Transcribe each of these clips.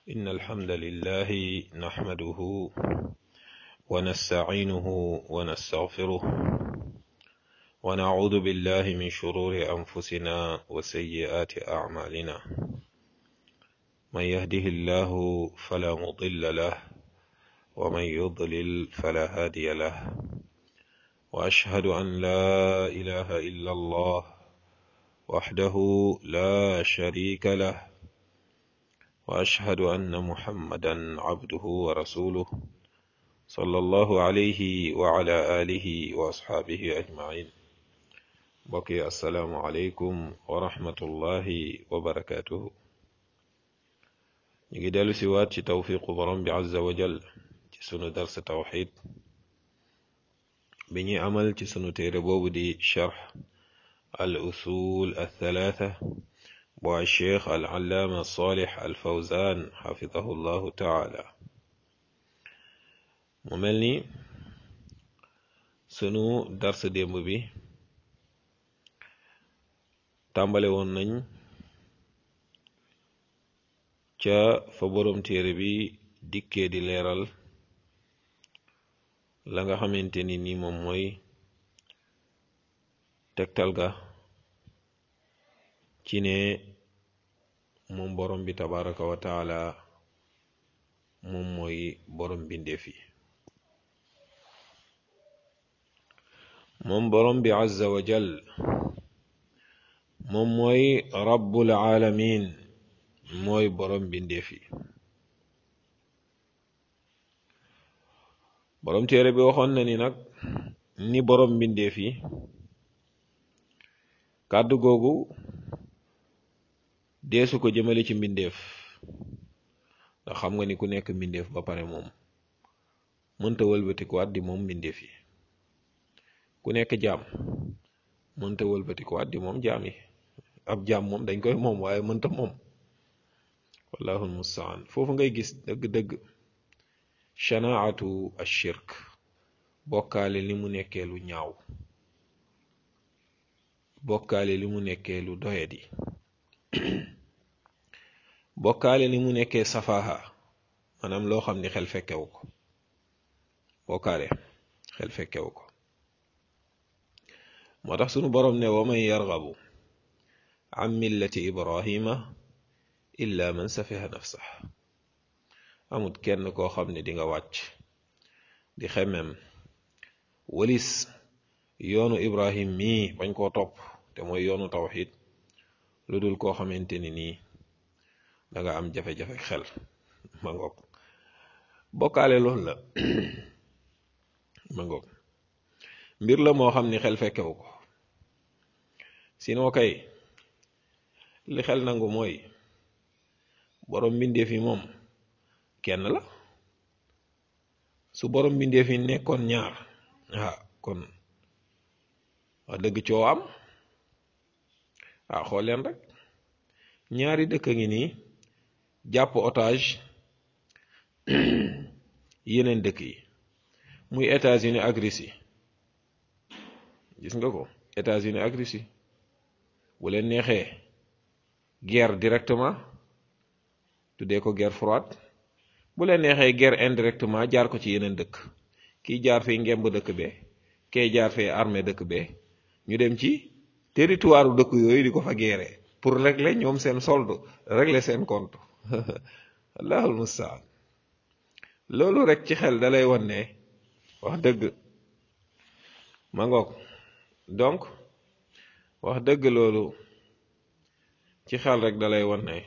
إن الحمد لله نحمده ونستعينه ونستغفره ونعوذ بالله من شرور أنفسنا وسيئات أعمالنا من يهده الله فلا مضل له ومن يضلل فلا هادي له وأشهد أن لا إله إلا الله وحده لا شريك له وأشهد أن محمدا عبده ورسوله صلى الله عليه وعلى آله وأصحابه أجمعين بقي السلام عليكم ورحمة الله وبركاته نيجي دالو سوات ci tawfiqu borom bi azza wa jal ci sunu dars tawxid bi ñuy amal ci sunu téere boobu di charx al usul althalatha bu alcheikh al allaama salih al fawzan xafidahu llahu taala mu mel ni sunu dars démb bi tàmbale woon nañ ca fa boroom téere bi dikkee di leeral la nga xamante ni ni moom mooy tegtal ga ci ne moom borom bi tabaraka wa taala moom mooy borom bindeef yi moom borom bi azza wa jal moom mooy rabbul alamin mooy borom bindeef yi borom téere bi waxoon na ni nag ni borom mbindeef yi kàddu googu deesu ko jëmale ci mbindeef ndax xam nga ni ku nekk mbindeef ba pare moom mënta wëlbatikuwaat di moom mbindeef yi ku nekk jaam mënta wëlbatikuwaat di moom jaam yi ab jaam moom dañ koy moom waaye mënta moom wallahu almustaan foofu ngay gis dëgg-dëgg shanaatu ashirk bokkaale li mu nekkee lu ñaaw bokkaale li mu nekkee lu doyadi bokkaale li mu nekkee safaha maanaam loo xam ni xel fekkewu ko bokkaale xel fekkewu ko moo tax sunu boroom ne wa man yargabu an millati ibrahima illa man safiha nafsah amut kenn koo xam ne di nga wàcc di xemem walis yoonu ibrahim mii bañ koo topp te mooy yoonu tawxid lu dul koo xamante ni nii da nga am jafe-jafe xel ma ngoog bokkaale loolu la ma ngoog mbir la moo xam ni xel fekkewu ko sinon kay li xel nangu mooy borom mbindeef yi moom kenn la su borom mbindeef yi nekkoon ñaar ah kon wax dëgg coo am ah xool leen rek ñaari dëkk ngi nii jàpp otage yeneen dëkk yi muy États-Unis ak Russie gis nga ko États-Unis ak Russie bu leen neexee guerre directement tuddee ko guerre froide bu leen neexee guerre indirectement jaar ko ci yeneen dëkk kii jaar fee ngemb dëkk be kee jaar fee armée dëkk be ñu dem ci territoire dëkk yooyu di ko fa guerre pour régler ñoom seen solde régler seen compte allahul mustaan loolu rek ci xel dalay wan ne wax dëgg ma ngoog donc wax dëgg loolu ci xel rek dalay wan ne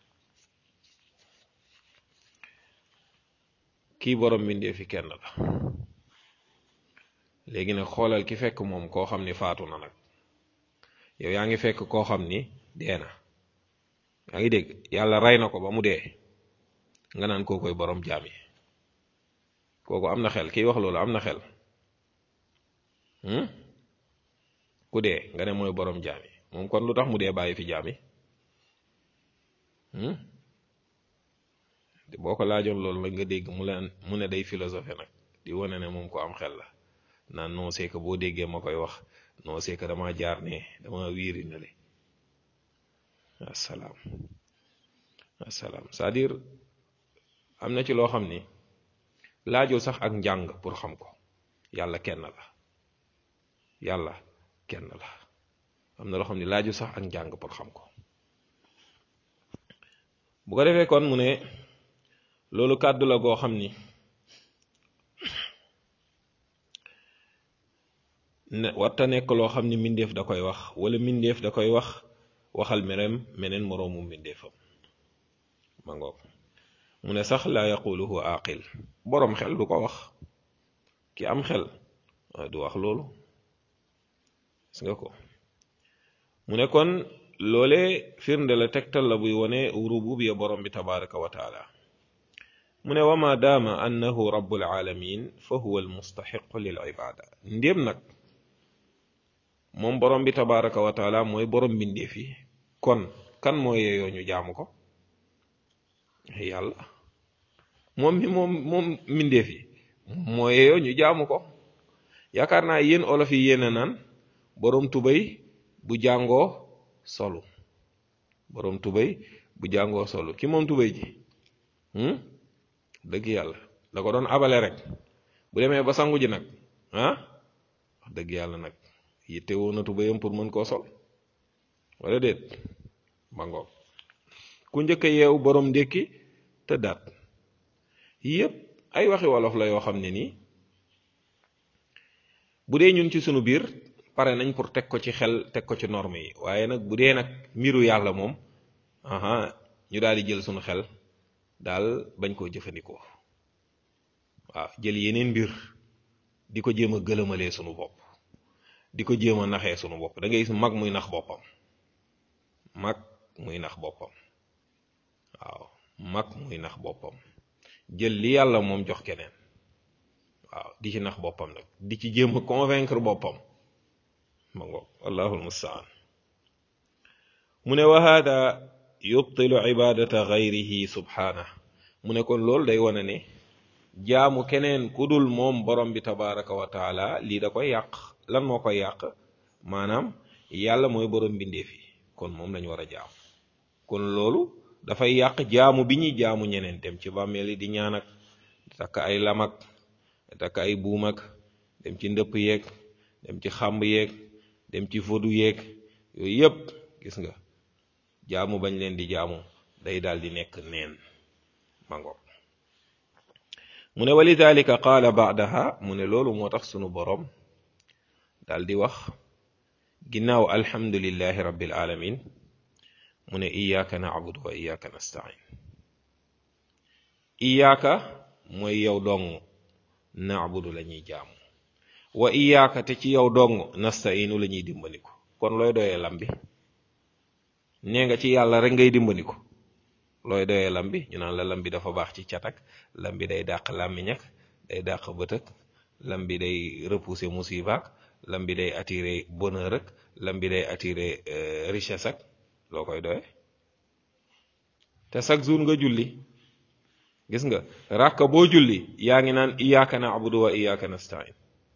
kii borom mbindee fi kenn la léegi nag xoolal ki fekk moom koo xam ni faatu na nag yow yaa ngi fekk koo xam ni dee na yaa ngi dégg yàlla rey na ko ba mu dee nga naan koo koy borom jaam yi kooku am na xel kiy wax loolu am na xel ku dee nga ne mooy borom jaam yi moom kon lu tax mu dee bàyyi fi jaam yi boo ko laajoon loolu nag nga dégg mu leen mu ne day philosophé nag di wane ne moom ko am xel la naan non c'est que boo déggee ma koy wax non c'est que dama jaar ne dama wiiri na le assalaam assalaam c'est-à-dire am na ci loo xam ni laajul sax ak njàng pour xam ko yàlla kenn la yàlla kenn la am na loo xam ni laajul sax ak njàng pour xam ko bu ko defee kon mu ne loolu kàddu la goo xam ni ne warta nekk loo xam ni mbindeef da koy wax wala mbindeef da koy wax waxal mereem meneen moroomu mbindeefam ma ngoog mu ne sax laa yaquluhu aqil boroom xel du ko wax ki am xel du wax loolu gis nga ko mu ne kon loole firnde la tegtal la buy wone rububiya borom bi tabaraka wa taala mu ne wama daama annahu rabbul alamin fa huwa almustaxiqu lil ibada ndéem nag moom borom bi tabaraka wa taala mooy borom mbindeef yi kon kan moo yeeyoo ñu jaamu ko yàlla moom mi moom moom mbindeef yi moo yeeyoo ñu jaamu ko yaakaar naa yéen olof yi yéen a naan borom tubay bu jàngoo solu borom tubay bu jàngoo solu ki moom tubay ji dëgg yàlla da ko doon abale rek bu demee ba sangu ji nag ah wax dëgg yàlla nag yitte woon na tubayam pour mën koo sol wala déet ba ngoog ku njëkk a yeewu borom ndékki te daat yépp ay waxi wolof la yoo xam ne nii bu dee ñun ci sunu biir pare nañ pour teg ko ci xel teg ko ci norme yi waaye nag bu dee nag mbiru yàlla moom aha ñu daal di jël sunu xel daal bañ koo jëfandikoo waaw jël yeneen mbir di ko jéem a gëlëmalee sunu bopp di ko jéem a naxee sunu bopp da ngay gis mag muy nax boppam mag muy nax boppam waaw mag muy nax boppam jël li yàlla moom jox keneen waaw di ci nax boppam nag di ci jéem a convaincre boppam ma ngoog wallahul mustaan mu ne wa hada yubtilu ibadata gayrihi subhana mu ne kon loolu day wane ne jaamu keneen ku dul moom borom bi tabaraka wa taala lii da koy yàq lan moo koy yàq maanaam yàlla mooy borom mbindeef yi kon moom lañu war a jaamu kon loolu dafay yàq jaamu bi ñuy jaamu ñeneen dem ci bàmmeel yi di ñaan ak takk ay lamak takk ay buumak dem ci ndëpp yeeg dem ci xàmb yeeg dem ci fodu yeeg yooyu yëpp gis nga jaamu bañ leen di jaamu day daal di nekk neen mango mu ne walidalika qaala baadaha mu ne loolu moo tax sunu boroom daal di wax ginnaaw alhamdulillahi rabbil alamin mu ne iyaaka naabudu wa iyaaka nastain iyaaka mooy yow dong naabudu la ñuy jaamu wa iyaaka te ci yow dong nastainu la ñuy dimbandiku kon looy doyee lam bi nee nga ci yàlla rek ngay dimbandiku looy doyee lam bi ñu naan la lam bi dafa baax ci catak lam bi day dàq làmmiñak day dàq bëtëk lam bi day repousser musibaak lam bi day attirer bonheur ak lam bi day attirer richesse ak loo koy doye te chaque jour nga julli gis nga ràkka boo julli yaa ngi naan iyyaka na'budu wa iyyaka nasta'in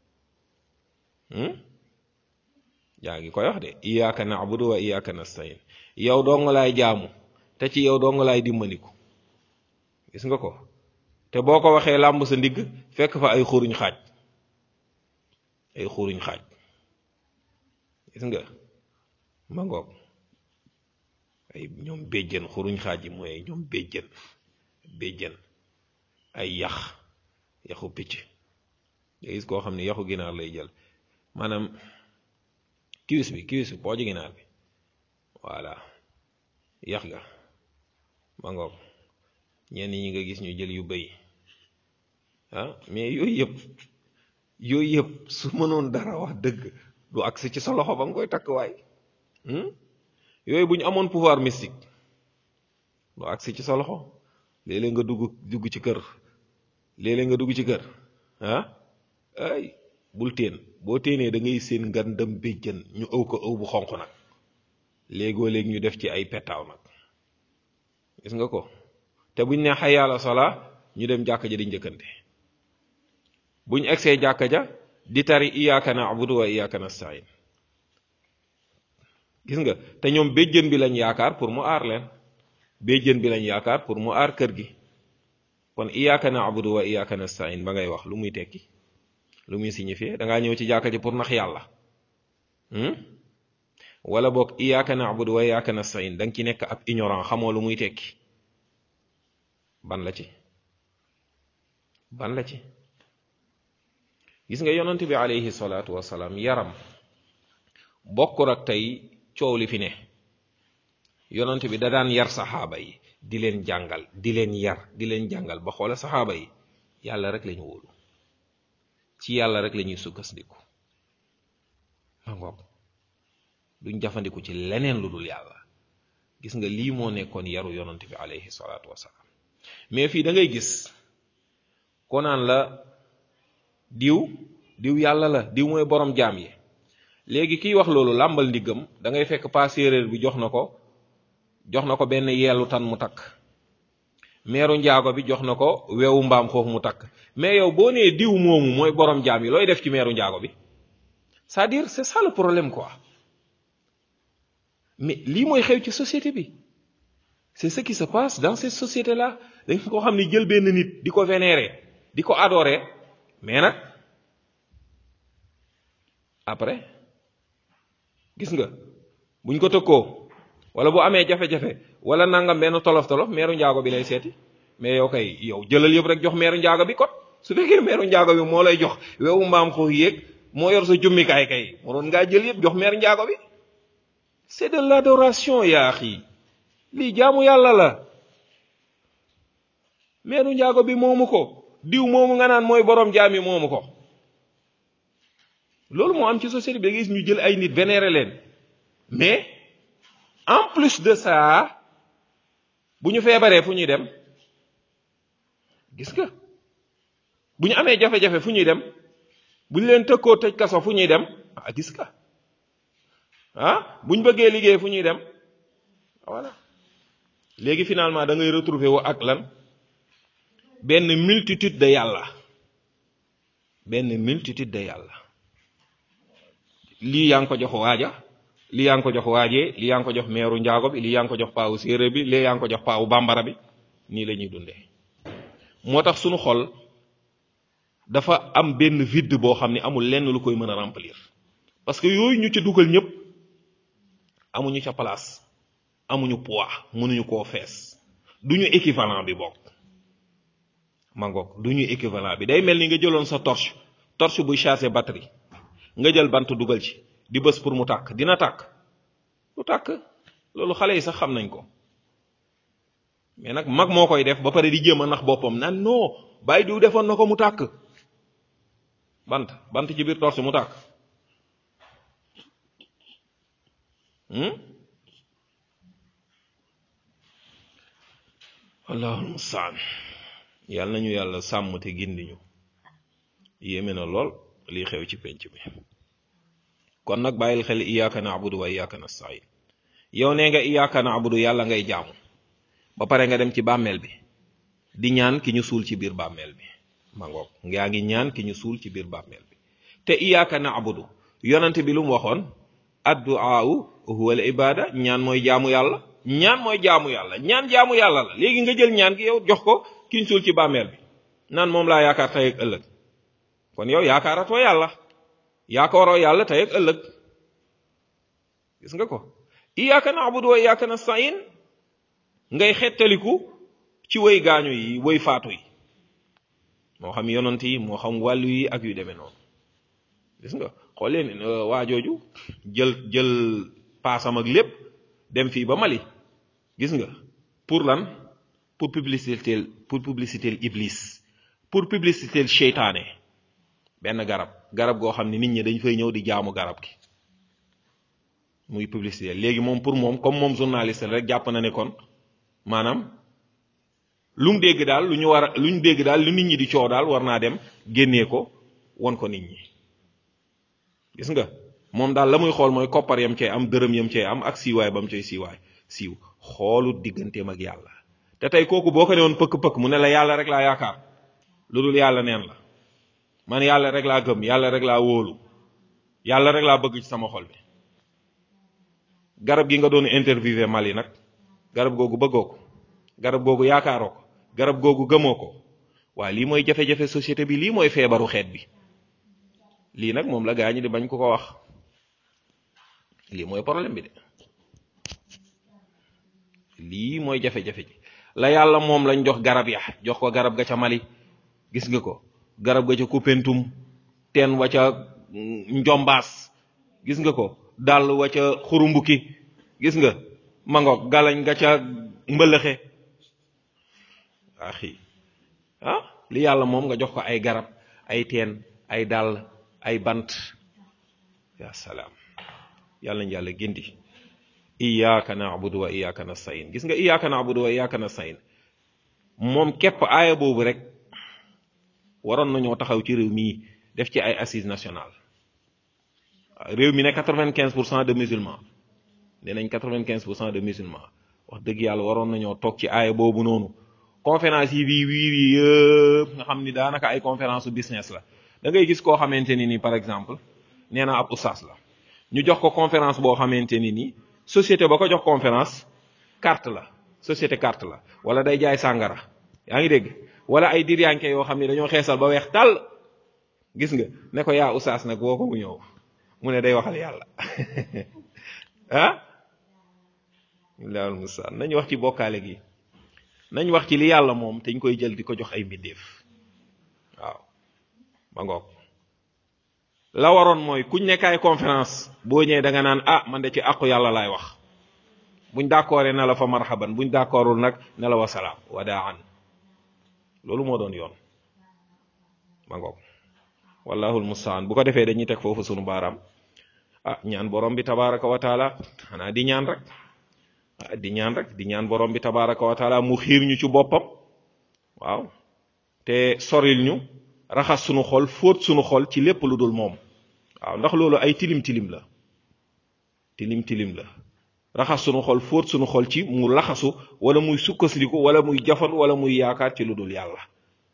yaa ngi koy wax de iyyaka na'budu wa iyyaka nasta'in yow dong laay jaamu te ci yow dong laay dimbandiku gis nga ko te boo ko waxee làmb sa ndigg fekk fa ay xuruñ xaaj ay xuruñ xaaj gis nga ma ngoog ay ñoom béjjën xuruñ xaaj yi mooy ñoom béjjën béjjën ay yax yaxu picc nga gis koo xam ne yaxu ginaar lay jël maanaam kiwis bi kiwis bi pooju ginaar bi voilà yax ga ma ngoog ñenn ñi nga gis ñu jël yu bëy ah mais yooyu yëpp yooyu yëpp su mënoon dara wax dëgg du agsi ci sa loxo ba nga koy takk waay yooyu bu ñu amoon pouvoir mystique du agsi ci sa loxo léeg-léeg nga dugg dugg ci kër léeg-léeg nga dugg ci kër ah ay bul teen boo téenee da ngay seen ngandam béjjën ñu ëw ko ëw bu xonq nag léegoo léegi ñu def ci ay pettaaw nag gis nga ko te buñ ne xay yàlla sola ñu dem jàkka ja di njëkkante buñ egsee jàkka ja di tari iyyaka na'budu wa iyyaka nasta'in gis nga te ñoom béjjën bi lañ yaakaar pour mu aar leen béjjën bi lañ yaakaar pour mu aar kër gi kon iyyaka na'budu wa iyyaka nasta'in ba ngay wax lu muy tekki lu muy signifier da ngaa ñëw ci jàkka ji pour nax yàlla wala boog iyyaka na'budu wa iyyaka nasta'in da nga ci nekk ab ignorant xamoo lu muy tekki ban la ci ban la ci gis nga yonent bi alayhi salaatu wasalaam yaram bokkul ak tey coow li fi ne yonent bi da daan yar saxaaba yi di leen jàngal di leen yar di leen jàngal ba xoola saxaaba yi yàlla rek lañu wóolu ci yàlla rek lañuy sukkandiku ma ngoog duñ jafandiku ci leneen lu dul yàlla gis nga lii moo nekkoon yaru yonent bi alayhi salaatu wasalaam mais fii da ngay gis ko naan la diw diw yàlla la diw mooy borom jaam yi léegi kiy wax loolu làmbal ndiggam da ngay fekk pas séeréer bi jox na ko jox na ko benn yeelu tan mu takk meeru njaago bi jox na ko weewu mbaam xoof mu takk mais yow boo nee diw moomu mooy borom jaam yi looy def ci meeru njaago bi c'est-à-dire c'est ça le problème quoi mais lii mooy xew ci société bi c'est ce qui se passe dans cette société là dañ ko xam ni jël benn nit di ko vénérer di ko adorer mais nag après gis nga buñ ko tëkkoo wala bu amee jafe-jafe wala nangam benn tolof tolof meeru njaago bi lay seeti mais yow kay yow jëlal yëpp rek jox meeru njaago bi kot su fekkee meeru njaago bi moo lay jox wewu mbaam xoox yéeg moo yor sa jummikaay kay waroon ngaa jël yëpp jox meeru njaago bi c'est de l'adoration yaa axi lii jaamu yàlla la meeru njaago bi moomu ko diw moomu nga naan mooy borom jaam yi moomu ko loolu moo am ci société bi da gis ñu jël ay nit vénérer leen mais en plus de ça bu ñu feebaree fu ñuy dem gis nga bu ñu amee jafe-jafe fu ñuy dem bu ñu leen tëkkoo tëj kaso fu ñuy dem ah gis nga ah bu ñu bëggee liggéey fu ñuy dem voilà léegi finalement da ngay retrouver wu ak lan benn multitude de yàlla benn multitude de yàlla lii yaa ngi ko jox waaja lii yaa ngi ko jox waajee lii yaa ngi ko jox meeru njaago bi lii yaa ngi ko jox paawu séeréer bi lii yaa ngi ko jox paawu bambara bi nii la ñuy dundee moo tax sunu xol dafa am benn vide boo xam ne amul lenn lu koy mën a remplir parce que yooyu ñu ca dugal ñëpp amuñu ca place amuñu poids mënuñu koo fees duñu équivalent bi bokk ma ngoog duñu équivalent bi day mel ni nga jëloon sa torche torche buy chargé batterie nga jël bant dugal ci di bës pour mu tàkk dina tàkk du tàkk loolu xale yi sax xam nañ ko mais nag mag moo koy def ba pare di jéem a nax boppam naan non bàyyi diw defoon na ko mu tàkk bant bant ci biir torche mu tàkk allahul mustaan yàlla nañu yàlla sàmm te gindiñu yéeme na lool lii xew ci penc bi kon nag bàyyil xel iyyaka na'budu wa iyyaka nasta'in yow nee nga iyyaka na'budu yàlla ngay jaamu ba pare nga dem ci bàmmeel bi di ñaan ki ñu suul ci biir bàmmeel bi ma ngoog ngaa ngi ñaan ki ñu suul ci biir bàmmeel bi te iyyaka na'budu yonent bi lu mu waxoon addu'aa'u huwa al ibada ñaan mooy jaamu yàlla ñaan mooy jaamu yàlla ñaan jaamu yàlla la léegi nga jël ñaan gi yow jox ko ki ñu suul ci bàmmeel bi naan moom laa yaakaar tey ak ëllëg kon yow yaakaaratoo yàlla yaakaaroo yàlla tey ak ëllëg gis nga ko iyyaka na'budu wa iyyaka nasta'in ngay xettaliku ci way gaañu yi way faatu yi moo xam yonant yi moo xam wàllu yi ak yu demee noonu gis nga xool leen waa jooju jël jël paasam ak lépp dem fii ba Mali gis nga pour lan pour publicité pour publicité iblis pour publicité seytaane benn garab garab goo xam ne nit ñi dañ fay ñëw di jaamu garab gi muy publicité léegi moom pour moom comme moom journaliste rek jàpp na ne kon maanaam lu mu dégg daal lu ñu war a lu ñu dégg daal lu nit ñi di coow daal war naa dem génnee ko won ko nit ñi gis nga moom daal la muy xool mooy koppar yam cay am dërëm yam cay am ak siiwaay ba mu cay siiwaay siiw xoolu digganteem ak yàlla te tey kooku boo ko ne woon pëkk-pëkk mu ne la yàlla rek laa yaakaar lu dul yàlla neen la man yàlla rek laa gëm yàlla rek laa wóolu yàlla rek laa bëgg ci sama xol bi garab gi nga doon interviewé Mali nag garab googu bëggoo ko garab googu yaakaaroo ko garab googu gëmoo ko waa lii mooy jafe-jafe société bi lii mooy feebaru xeet bi lii nag moom la gaa ñi di bañ ko ko wax lii mooy problème bi de lii mooy jafe-jafe ji la yàlla moom lañ jox garab ya jox ko garab ga ca Mali gis nga ko garab ga ca Koupentoum teen wa ca Njombaas gis nga ko dàll wa ca Xurumbuki gis nga mangoog galañ ga ca mbëlëxe axi ah li yàlla moom nga jox ko ay garab ay teen ay dàll ay bant ya salaam yàlla ñu yàlla gindi iyyaka na'budu wa iyyaka nasta'in gis nga iyyaka na'budu wa iyyaka nasta'in moom képp aaya boobu rek waroon nañoo taxaw ci réew mii def ci ay assises nationales réew mi ne quatre-vingt-quinze pour cent de musulmans nee nañ quatre-vingt-quinze pour cent de musulmans wax dëgg yàlla waroon nañoo toog ci aaya boobu noonu conférence yi bii wii wii yëpp nga xam ni daanaka ay conférence su business la da ngay gis koo xamante ni ni par exemple nee na ab ustaas la ñu jox ko conférence boo xamante ni ni société ba ko jox conférence carte la société carte la wala day jaay sàngara yaa ngi dégg wala ay diryanke yoo xam ne dañoo xeesal ba weex tàll gis nga ne ko yaa ustaas nag woo ko mu ñëw mu ne day waxal yàlla ah illahul mustaan nañ wax ci bokkaale gi nañ wax ci li yàlla moom te ñu koy jël di ko jox ay mbindeef waaw ba ngoog la waroon mooy kuñ nekkaay conférence boo ñëwee da nga naan ah man de ci àqu yàlla laay wax buñ d'accordé na la fa marhaban buñ d'accordul nag ne la wasalaam wadaan loolu moo doon yoon ma ngoog wallahul mustaan bu ko defee dañuy teg foofu sunu baaraam ah ñaan borom bi tabaraka wa taala xanaa di ñaan rek ah di ñaan rek di ñaan borom bi tabaraka wa taala mu xiir ñu ci boppam waaw te soril ñu raxas sunu xol fóot sunu xol ci lépp lu dul moom waaw ndax loolu ay tilim tilim la tilim tilim la raxas sunu xol fóot sunu xol ci mu laxasu wala muy sukkasliku wala muy jafan wala muy yaakaar ci lu dul yàlla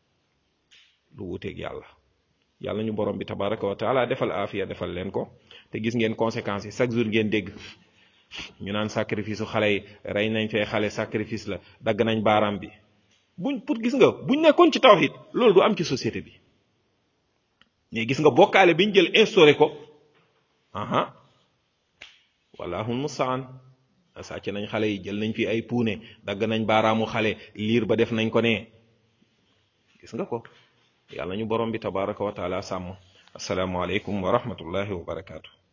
lu wuteeg yàlla yàlla ñu borom bi tabaraka wa taala defal aafiya defal leen ko te gis ngeen conséquences yi chaque jour ngeen dégg ñu naan sacrifice su xale yi rey nañ fee xale sacrifice la dagg nañ baaraam bi buñ pour gis nga buñ nekkoon ci tawhid loolu du am ci société bi mais gis nga bokkaale biñ jël instauré ko aha wallahul mustaan sàcc nañ xale yi jël nañ fi ay puune dagg nañ baaraamu xale liir ba def nañ ko ne gis nga ko yàlla ñu borom bi tabaraka wa taala sàmm assalaamu aleykum wa rahmatullahi wa barakaatu